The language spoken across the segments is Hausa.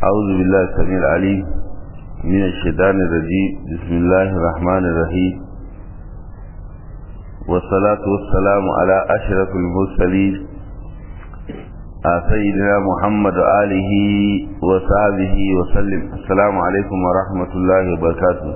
أعوذ بالله السميع العليم من الشيطان الرجيم بسم الله الرحمن الرحيم والصلاة والسلام على أشرف المرسلين سيدنا محمد آله وصحبه وسلم السلام عليكم ورحمة الله وبركاته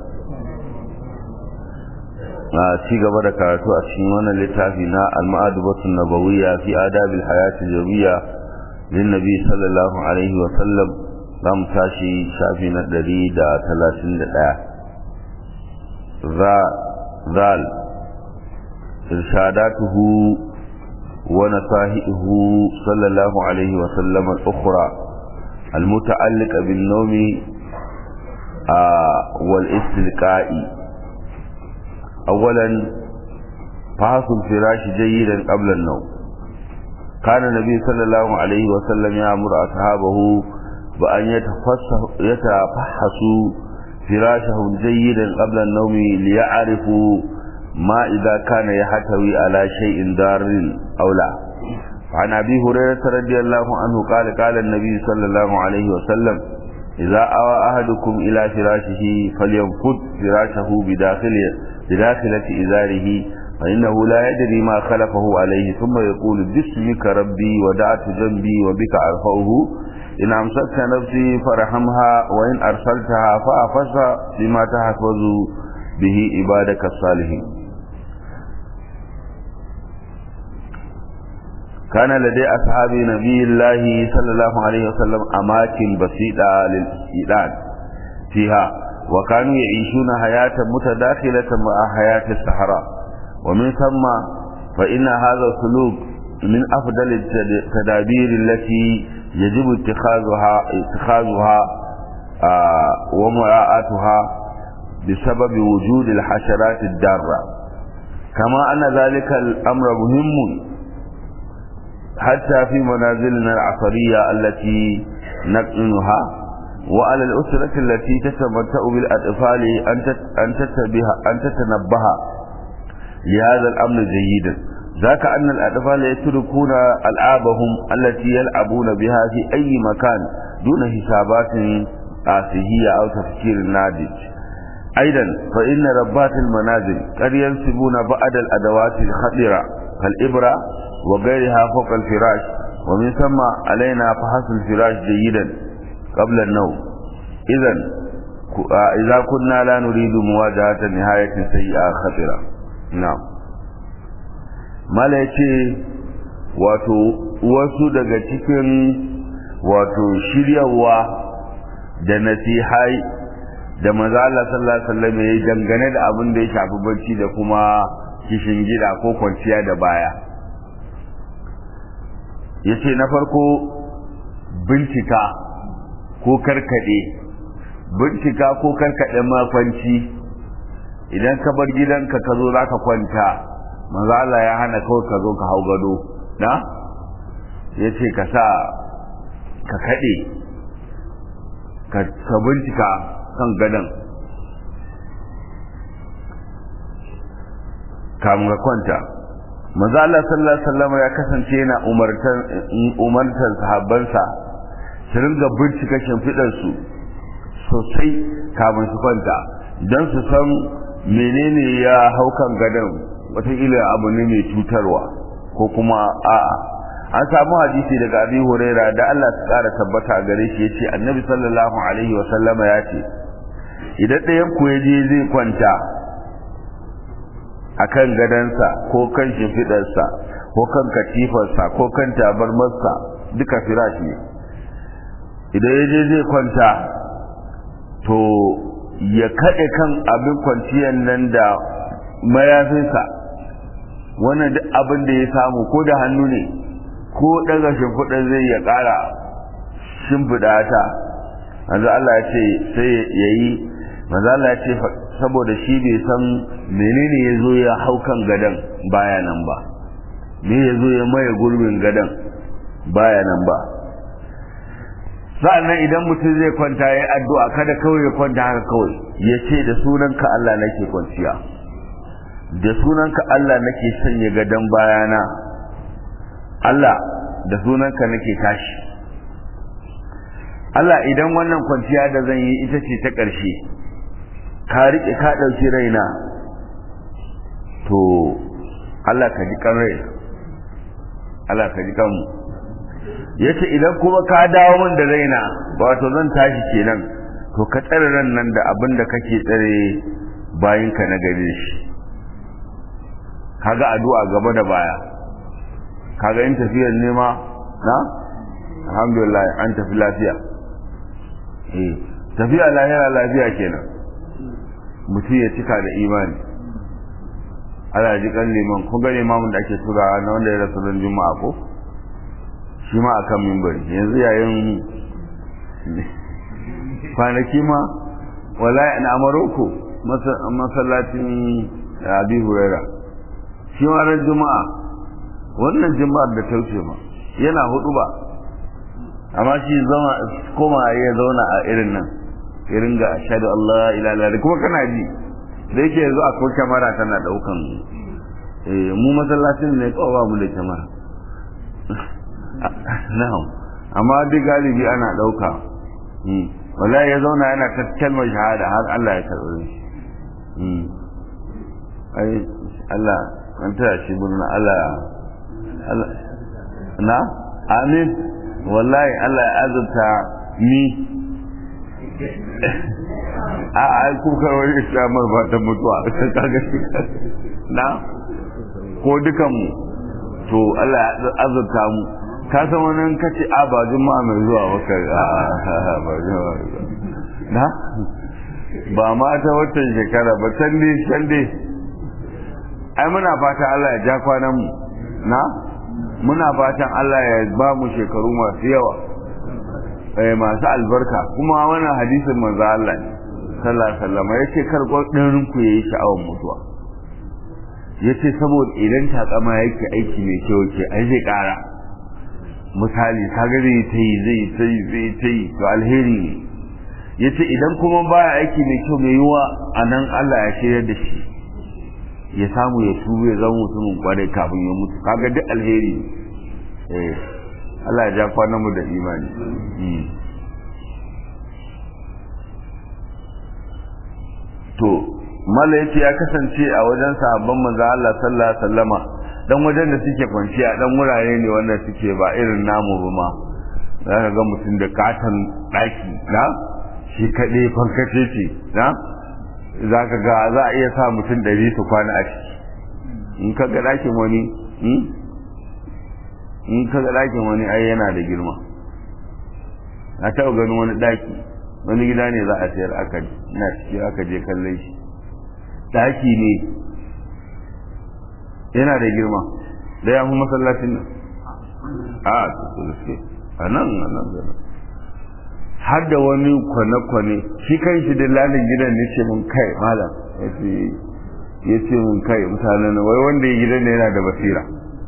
a ci gaba da karatu a cikin wannan littafi na al-ma'adubatun nabawiyya fi adabil hayati jawiyya lin nabi sallallahu alaihi wa sallam zamu tashi shafi na 131 za zal irshadatuhu wa nasahihu sallallahu alaihi wa sallam al-ukhra المتعلقة بالنوم والاستلقاء أولا فحص الفراش جيدا قبل النوم كان النبي صلى الله عليه وسلم يأمر أصحابه بأن يتفحصوا فراشهم جيدا قبل النوم ليعرفوا ما إذا كان يحتوي على شيء دار أو لا عن أبي هريرة رضي الله عنه قال قال النبي صلى الله عليه وسلم إذا أوى أحدكم إلى فراشه فلينفض فراشه بداخله بداخلة إزاره فإنه لا يدري ما خلفه عليه ثم يقول باسمك ربي ودعت جنبي وبك أرفعه إن أمسكت نفسي فرحمها وإن أرسلتها فأفزها بما تحفظ به عبادك الصالحين كان لدي أصحاب نبي الله صلى الله عليه وسلم أماكن بسيطة للإستئذان فيها وكانوا يعيشون حياة متداخلة مع حياة الصحراء ومن ثم فإن هذا السلوك من أفضل التدابير التي يجب اتخاذها اتخاذها آه ومراعاتها بسبب وجود الحشرات الدارة كما أن ذلك الأمر مهم حتى في منازلنا العصرية التي نقنها وعلى الأسرة التي تتمتع بالأطفال أن تتبه أن تتنبه لهذا الأمر جيدا ذاك أن الأطفال يتركون ألعابهم التي يلعبون بها في أي مكان دون حسابات آسهية أو تفكير ناضج أيضا فإن ربات المنازل قد ينسبون بعض الأدوات الخطرة كالإبرة وغيرها فوق الفراش ومن ثم علينا فحص الفراش جيدا قبل النوم إذا إذا كنا لا نريد مواجهة نهاية سيئة خطرة نعم mala ce wato wasu daga cikin wato shiryawa da nasihai da maza Allah sallallahu alaihi wasallam ya dangane da abin da ya shafi bacci da kuma kishin gida ko kwanciya da baya yace na farko bincika ko karkade bincika ko karkade makwanci idan ka bar gidanka ka zo zaka kwanta manzo Allah ya hana kawai ka zo ka hau gado na yace ka sa ka kade ka bincika kan gadon kamun ka kwanta manzo Allah sallallahu alaihi wasallam ya kasance yana umartar umartar sahabbansa su ringa bincika shimfidar su sosai kamun su kwanta don su san menene ya haukan gadon wataƙila abu ne mai cutarwa ko kuma a'a an samu hadisi daga abi huraira da Allah su ƙara tabbata a gare shi yace annabi sallallahu alaihi wa sallama ya ce idan ɗayan ku je zai kwanta akan gadansa ko kan shimfiɗarsa ko kan katifarsa ko kan tabarmarsa duka firashi ne idan ya je zai kwanta to ya kaɗe kan abin kwanciyar nan da mayafinsa wannan duk abin da ya samu ko da hannu ne ko daga shimfiɗa zai ya ƙara shimfiɗa ta manzo Allah ya ce sai ya yi manzo Allah ya ce saboda shi bai san menene ya zo ya hau kan gadon baya nan ba me ya zo ya maye gurbin gadon baya nan ba sa'annan idan mutum zai kwanta ya addu'a kada kawai ya kwanta haka kawai ya ce da sunanka Allah nake kwanciya da sunanka Allah nake sanya gadon bayana Allah da sunanka nake tashi Allah idan wannan kwanciya da zan yi ita ce ta ƙarshe ka riƙe ka ɗauki raina to Allah ka ji kan raina Allah ka ji kanmu ya ce idan kuma ka dawo min da raina wato zan tashi kenan to ka tsare ran nan da abin da kake tsare bayinka na gare shi kaga addu'a gaba da baya kaga in tafiyar nema na alhamdulillah an tafi lafiya eh tafiya lahira lafiya kenan mutum ya cika da imani ala ji kan liman ko ga limamin da ake tura na wanda ya rasu ran juma'a ko shi ma akan mimbari yanzu yayin kwanaki ma wallahi na maroko masallacin abi huraira shi ma ran juma'a wannan juma'ar da ta wuce ma yana hudu ba amma shi zama koma ya zauna a irin nan irin ga ashhadu Allah ila ila kuma kana ji da yake yanzu akwai kyamara tana daukan eh mu masallacin ne kawai ba mu da kyamara na'am amma duk galibi ana dauka wallahi ya zauna yana ta kalmar shahada har Allah ya karɓi shi ai Allah an taya shi murna Allah na amin wallahi Allah ya azurta ni a ai kuka wani islamar ba ta mutuwa kaga shi na ko dukan mu to Allah ya azurta mu ka san wani kace a ba juma'a mai zuwa waka a ba juma'a na ba ma ta watan shekara ba can dai can dai ai muna fata Allah ya ja kwanan mu na muna fatan Allah ya ba mu shekaru masu yawa eh masu albarka kuma wannan hadisin manzo Allah ne sallallahu alaihi wasallam yace kar gwadin ku yayi sha'awar mutuwa yace saboda idan takama yake aiki mai kyau ce ai zai kara misali kaga zai ta yi zai ta yi zai ta yi to alheri ne yace idan kuma baya aiki mai kyau mai yiwa anan Allah ya shirya da shi ya samu ya tuba ya zama mutumin kwarai kafin ya mutu kaga duk alheri eh Allah ya ja kwanan mu da imani to mala yace ya kasance a wajen sahabban manzo Allah sallallahu alaihi wasallama dan wajen da suke kwanciya dan wurare ne wanda suke ba irin namu ba ma zaka ga mutum da katon daki na shi kaɗai fankace ce na za ka ga za a iya sa mutum ɗari su kwana a ciki in ka ga ɗakin wani in ka ga ɗakin wani ai yana da girma a taɓa ganin wani ɗaki wani gida ne za a sayar aka na ciki aka je kallon shi ɗaki ne yana da girma da ya fi masallacin nan a su gaske a nan a nan da nan har da wani kwane-kwane shi kan shi da lalin gidan ne ce mun kai malam ya ce mun kai mutanen wai wanda ya gidan da yana da basira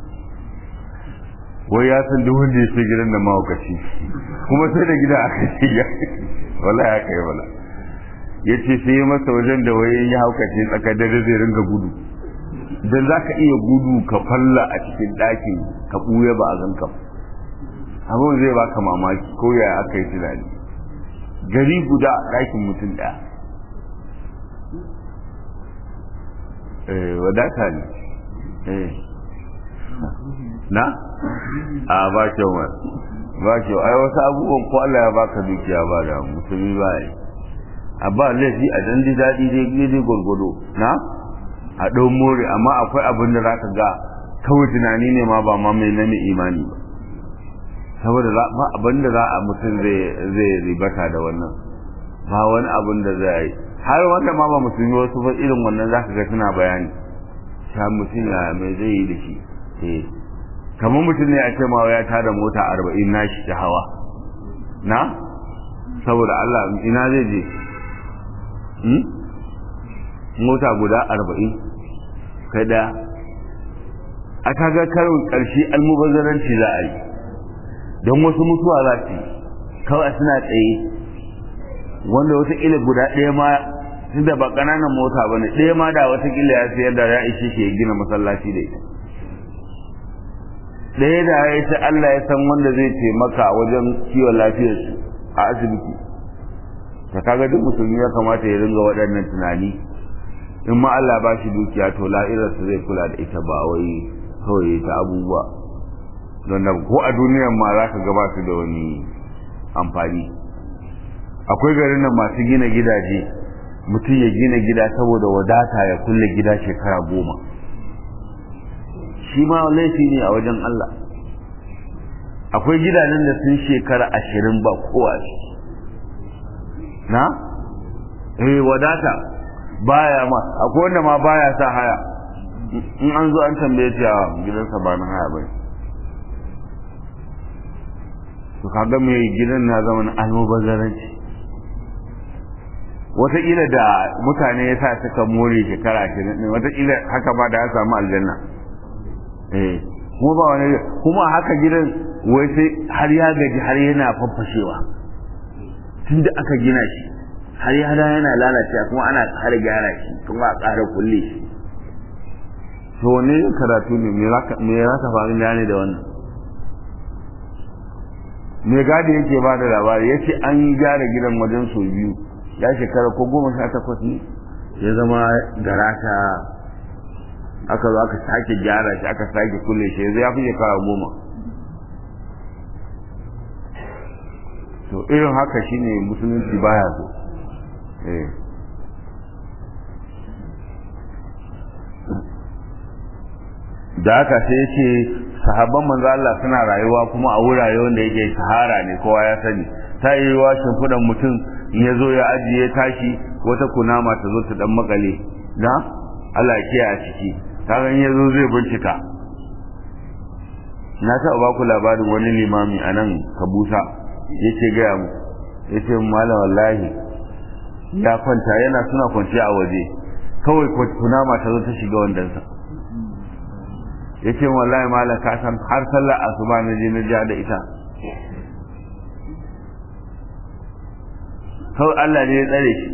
wai ya san duk wanda ya ce gidan da mahaukaci kuma sai da gida aka ce ya wala ya kai wala ya ce sai ya masa wajen da wai ya haukace tsakar dare zai ringa gudu dan za ka iya gudu ka falla a cikin ɗakin ka ɓuya ba a ganka abin zai baka mamaki ko yaya aka yi tunani gari guda a ɗakin mutum ɗaya wadata ne na a ba kyau ma ba kyau ai wasu abubuwan ko Allah ya baka dukiya ba da musulmi ba yi a ba laifi a dan ji daɗi dai dai gwargwado na a ɗau more amma akwai abin da za ka ga kawai tunani ne ma ba ma mai na imani ba saboda ba abin da za a mutum zai ribata da wannan ba wani abin da zai yi har wanda ma ba musulmi wasu ba irin wannan za ka ga suna bayani sha mutum ya mai zai yi da shi eh kamar mutum ne a ce ma ya tada mota arba'in na shi ta hawa na saboda Allah ina zai je mota guda arba'in kai da a kaga karin ƙarshe almubazzaranci za a yi don wasu mutuwa za su yi kawai suna tsaye wanda watakila guda ɗaya ma tun da ba ƙananan mota ba ne ɗaya ma da watakila ya sayar da ya ishe shi ya gina masallaci da ita ɗaya da ya ce Allah ya san wanda zai taimaka wajen kiwon lafiyarsu a asibiti ta kaga duk musulmi ya kamata ya ringa waɗannan tunani in ma Allah ba shi dukiya to la'irarsa zai kula da ita ba wai kawai ta abubuwa don da ko a duniyar ma za ka gaba su da wani amfani akwai garin nan masu gina gidaje mutum ya gina gida saboda wadata ya kulle gida shekara goma shi ma laifi ne a wajen Allah akwai gidajen da sun shekara ashirin ba kowa shi na? eh wadata baya ma akwai wanda ma baya sa haya in an zo an tambaye ta gidansa ba na haya bai to kaga mai gidan na zama na almubazzaranci wataƙila da mutane ya sa suka more shekara ashirin ne wataƙila haka ba da ya samu aljanna eh kuma ba wani kuma haka gidan wai sai har ya gaji har yana faffashewa tun da aka gina shi har ya da yana lalacewa kuma ana ƙara gyara shi kuma a ƙara kulle shi to ne karatu ne me za ka faru ne da wannan me gadi yake ba da labari ya ce an gyara gidan wajen sau biyu ya shekara ko goma sha takwas ne ya zama garata aka zo aka sake gyara shi aka sake kulle shi yanzu ya fi shekara goma to irin haka shine musulunci baya so eh da haka sai yake sahabban manzo Allah suna rayuwa kuma a wurare wanda yake sahara ne kowa ya sani ta yi wa shimfiɗan mutum in ya zo ya ajiye tashi wata kunama ta zo ta dan makale na Allah ya kiyaye a ciki kaga in ya zo zai bincika na taɓa ba ku labarin wani limami a nan kabusa yake gaya mu yace malam wallahi ya kwanta yana suna kwanciya a waje kawai kunama ta zo ta shiga wandansa ya ce wallahi malam ka san har sallar asuba na je na ja da ita kawai Allah ne ya tsare shi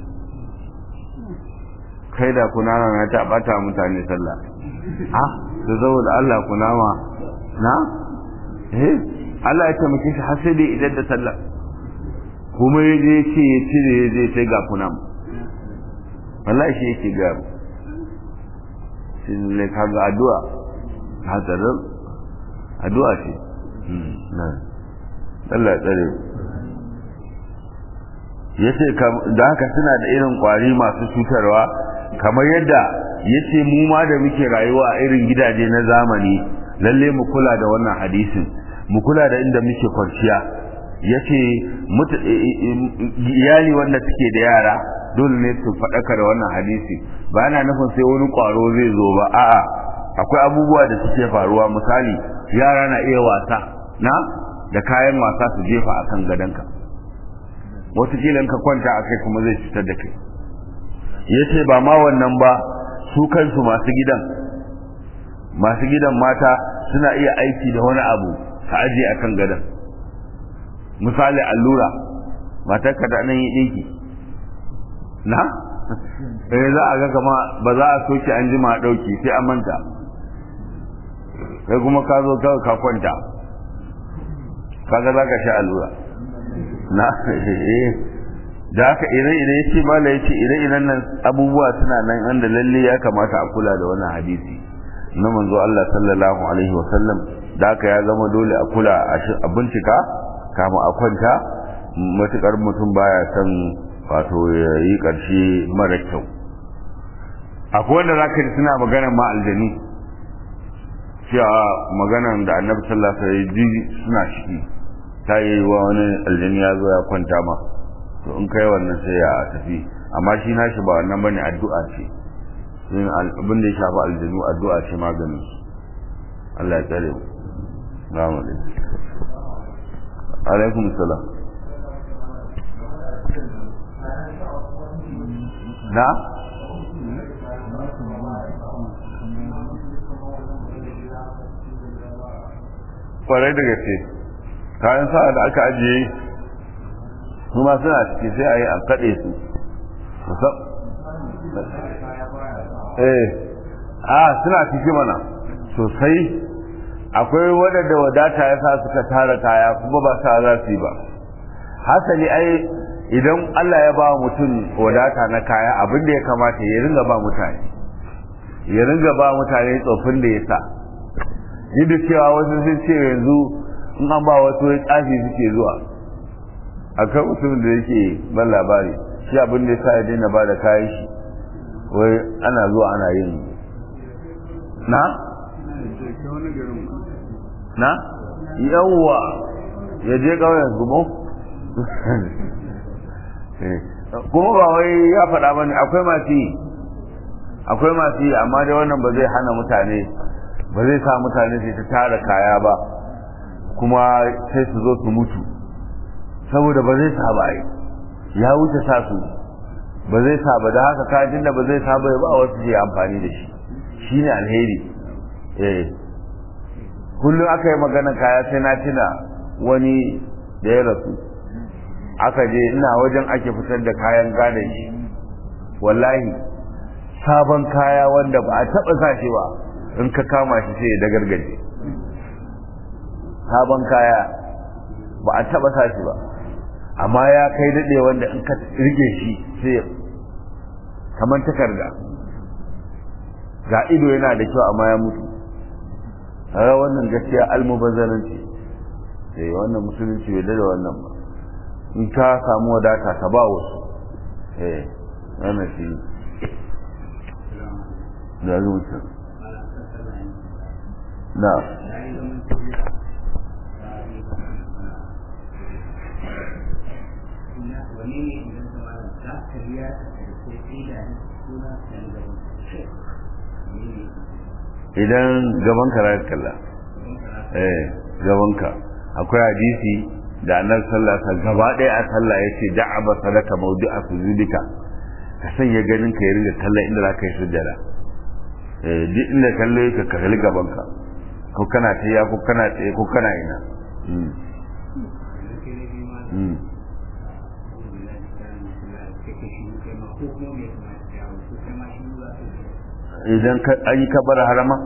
kai da kunama na ta bata mutane sallah ha da saboda Allah kunama na eh Allah ya taimake shi har sai dai idan da sallah kuma ya je ce ya cire ya je sai ga kunama wallahi shi yake ga shi ne kaga addu'a hatsarin addu'a ce Allah ya tsare ya ce da haka suna da irin kwari masu cutarwa kamar yadda ya ce mu ma da muke rayuwa a irin gidaje na zamani lalle mu kula da wannan hadisin mu kula da inda muke kwanciya ya ce iyali wanda suke da yara dole ne su faɗaka da wannan hadisi ba yana nufin sai wani ƙwaro zai zo ba a'a akwai abubuwa da suke faruwa misali yara na iya wasa na da kayan wasa su jefa a kan gadonka watakila in ka kwanta a kai kuma zai cutar da kai ya ce ba ma wannan ba su kansu masu gidan masu gidan mata suna iya aiki da wani abu ka ajiye a kan gadon misali allura matarka da nan yi ɗinki na eh za a ga kama ba za a soke an jima a ɗauki sai an manta kai kuma ka zo kawai ka kwanta kaga za ka sha allura na da haka ire-ire ya ce mala ya ce ire-iren nan abubuwa suna nan wanda lalle ya kamata a kula da wannan hadisi na manzo Allah sallallahu alaihi wasallam da haka ya zama dole a kula a bincika kama a kwanta matukar mutum baya son wato ya yi ƙarshe mara kyau akwai wanda za ka ji suna maganar ma aljani cewa maganar da annabi sallallahu alaihi wasallam suna ciki ta yi wa wani aljani ya zo ya kwanta ma to in kai wannan sai ya tafi amma shi nashi ba wannan bane addu'a ce yin abin da ya shafi aljanu addu'a ce maganin Allah ya tsare mu Assalamu alaikum alaikum salam na kwarai da gaske kayan sa'a da aka ajiye kuma suna ciki sai a yi a kaɗe su eh a suna ciki mana sosai akwai waɗanda wadata ya sa suka tara kaya kuma ba sa za su yi ba hasali ai idan Allah ya ba mutum wadata na kaya abin da ya kamata ya ringa ba mutane ya ringa ba mutane tsofin da ya sa da cewa wasu sun ce yanzu in an ba wasu ya tsafi suke zuwa akan mutumin da yake ban labari shi abin da ya sa ya daina ba da kayan shi wai ana zuwa ana yin na? na? yawwa ya je ƙauyen gumo? kuma ba wai ya faɗa ba ne akwai masu yi akwai masu yi amma dai wannan ba zai hana mutane ba zai sa mutane sai ta tara kaya ba kuma sai su zo su mutu saboda ba zai sa ba ya wuce sa su ba zai sa ba da haka kajin da ba zai sa ba ba wasu je amfani da shi shi ne alheri eh kullum aka yi magana kaya sai na tuna wani da ya rasu aka je ina wajen ake fitar da kayan gadon shi wallahi sabon kaya wanda ba a taɓa sa shi ba in ka kama shi sai ya dagargaje sabon kaya ba a taɓa sa shi ba amma ya kai daɗe wanda in ka rike shi sai kamar takarda ga ido yana da kyau amma ya mutu kaga wannan gaskiya almubazzaranci eh wannan musulunci bai da wannan ba in ka samu wadata ka ba wasu eh wannan shi da zuciya na idan gaban ka rayar kalla eh gaban ka akwai hadisi da annabi sallallahu alaihi gaba ɗaya a sallah yace da'aba sadaka mawdi'a sujudika ka sanya ganin ka ya ringa kalla inda za ka yi sujjada eh duk inda kalle ka kalli gaban ka ko kana tsaye ko kana tsaye ko kana ina idan an yi kabbara harama?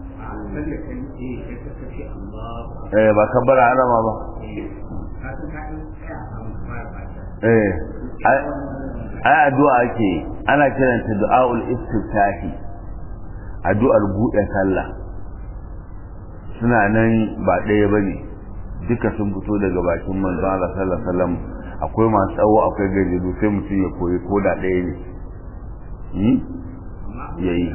eh ba kabbara harama ba eh ai addu'a ake ana kiranta du'aul istiftahi addu'ar buɗe sallah suna nan ba ɗaya bane duka sun fito daga bakin manzo Allah sallallahu alaihi wasallam akwai masu tsawo akwai gajeru sai mutum ya koyi ko da ɗaya ne ya yi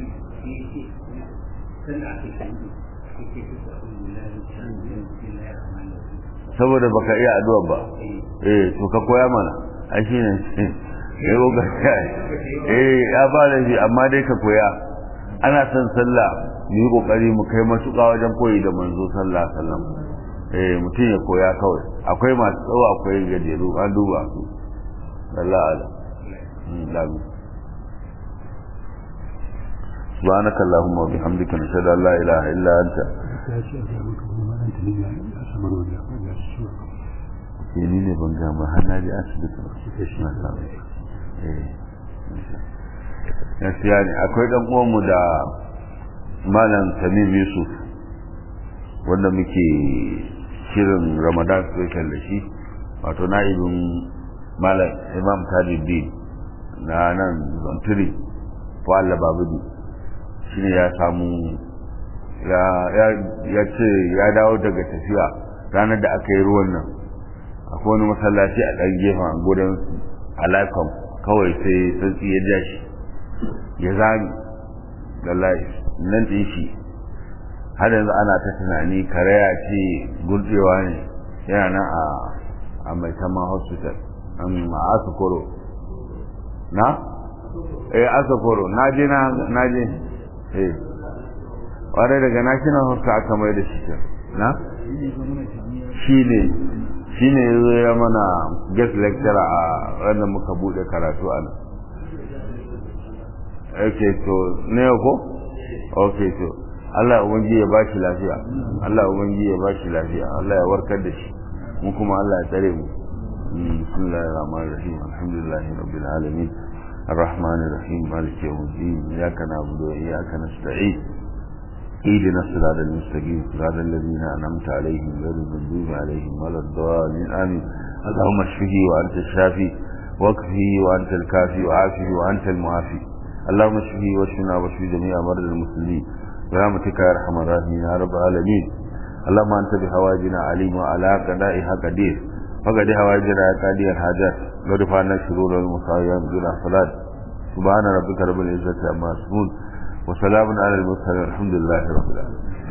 saboda baka iya addu'a ba eh to ka koya mana a shi ne eh ko gaskiya eh ya ba da shi amma dai ka koya ana son sallah mu yi kokari mu kai matuƙa wajen koyi da manzo sallallahu alaihi wasallam eh mutum ya koya kawai akwai masu tsawo akwai gajeru an duba su sallallahu alaihi سبحانك اللهم وبحمدك نشهد ان لا اله الا انت ni ne ban gama har na ji asibiti na samu gaskiya ne akwai dan uwanmu da malam tamim yusuf wanda muke shirin ramadan special da shi wato na'ibin malam imam tajuddin na nan zantiri wa'alla babudi shi ne ya samu ya ce ya dawo daga tafiya ranar da aka yi ruwan nan akwai wani masallaci a ɗan gefen gudun alaƙon kawai sai sarki ya ja shi ya zami lallai nan ɗin shi har yanzu ana ta tunani karaya ce gurɗewa ne yana nan a mai tama hospital a asukoro na? eh asukoro na je na je eh ƙwarai daga national hospital aka mai da shi na? shi ne shi ne ya mana guest lecturer a ranar muka bude karatu a nan ok to ne ko? ok to Allah ubangi ya bashi lafiya Allah ubangi ya bashi lafiya Allah ya warkar da shi mu kuma Allah ya tsare mu bismillahir rahmanir rahim alhamdulillahi rabbil alamin الرحمن الرحيم مالك يوم الدين إياك نعبد وإياك نستعين اهدنا الصراط المستقيم صراط الذين أنعمت عليهم غير المغضوب عليهم ولا الضالين آمين اللهم اشفه وأنت الشافي واكفه وأنت الكافي وعافه وأنت المعافي اللهم اشفه واشفنا واشف جميع مرضى المسلمين برحمتك يا ارحم الراحمين يا رب العالمين اللهم انت بحوائجنا عليم وعلى قضائها قدير فقد حوائجنا يا قاضي الحاجات ودفعنا الشرور والمصائب دون صلاة سبحان ربك رب العزة عما يصفون وسلام على المرسلين الحمد لله رب العالمين